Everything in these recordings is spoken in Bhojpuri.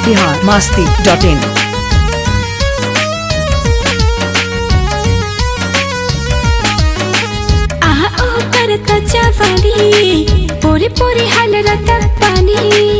बिहार मास्ती डॉट इन आहा ओ करता जवानी पोरे पोरे हाल रता पानी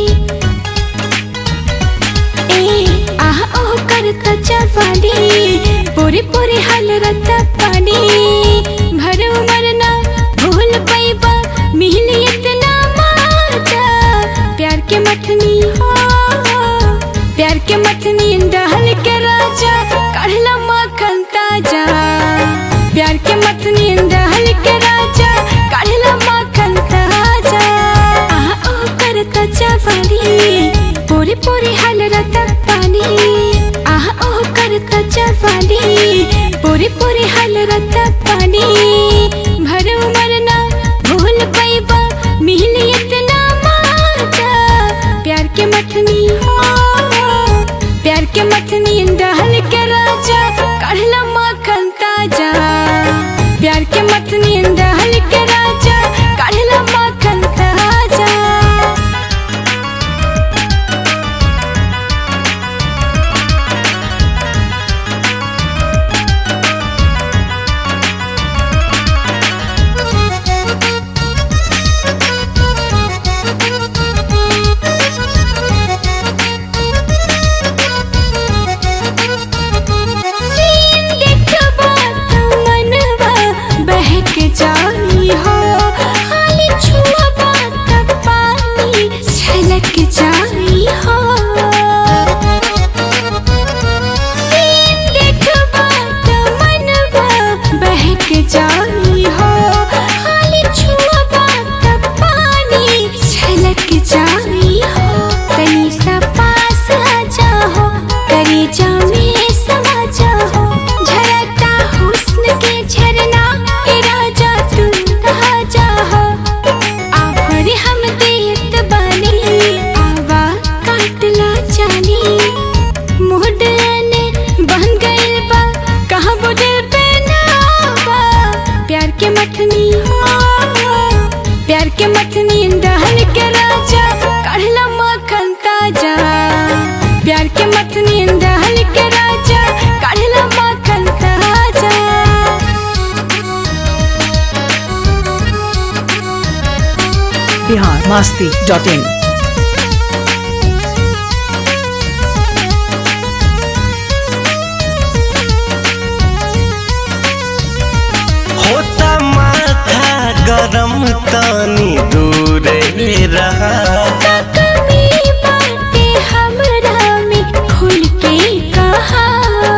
ए आहा ओ करता जवानी पोरे पोरे हाल रता पानी भर मरना भूल पैबा मिल इतना माजा प्यार के मथनी हो प्यार के मथनी डहल के राजा काढ़ला माखन ताजा प्यार के मथनी डहल के राजा काढ़ला माखन ताजा आहा ओ करता जवानी पूरी पूरी हाल रता पानी आहा ओ करता जवानी पूरी पूरी हाल रता पानी भर मरना भूल पैबा मिल इतना माजा प्यार के मथनी हो प्यार के मथनी डहल के राजा काढ़ला माखन ताजा प्यार के मथनी डहल के राजा काढ़ला माखन ताजा सीन देखबा त मनवा बहक जाई हो खाली छुअबा त पानी छलक जाई हो सीन देखबा त मनवा बहक जाई हो खाली छुअबा त पानी छलक जाई हो तनी सा पास आ जाओ करी जामे समा जाओ झरता हुस्न के झरना ए राजा तू कहा जाओ आफर हम देत बानी आवा काटला जानी मुहडने बन गइल बा कहाँ बुदिल पे नावा प्यार के मथनी हो प्यार के मथनी डहल के राजा काढ़ला माखन ताजा प्यार के मथनी डहल के राजा काढ़ला माखन ताजा बिहार मास्ती डॉट इन होता माथा गरम तनी दूर रहा कमी बाटे हमरा में खुल के कहा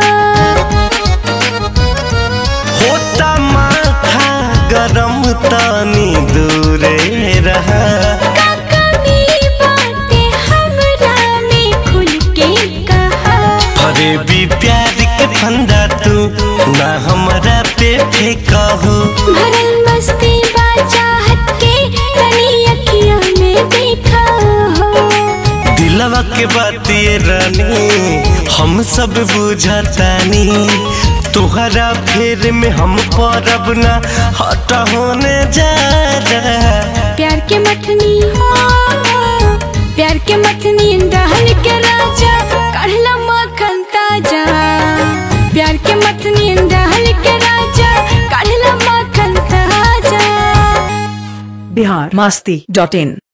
होता माथा गरम तनी दूर रहा कमी बाटे हमरा में खुल के कहा अरे भी प्यार के फंदा तू ना हमरा पे फेंकहू भरल मस्ती बाचाहत के तनी अखियों में देखा हो दिलवा के बात ये रानी हम सब बुझतानी तुहरा फेर में हम परब ना हट होने जा रहा प्यार के मथनी हो प्यार के मथनी डहल के राजा काढ़ला माखन ताजा प्यार के मथनी डहल के राजा काढ़ला माखन ताजा बिहार मास्ती डॉट इन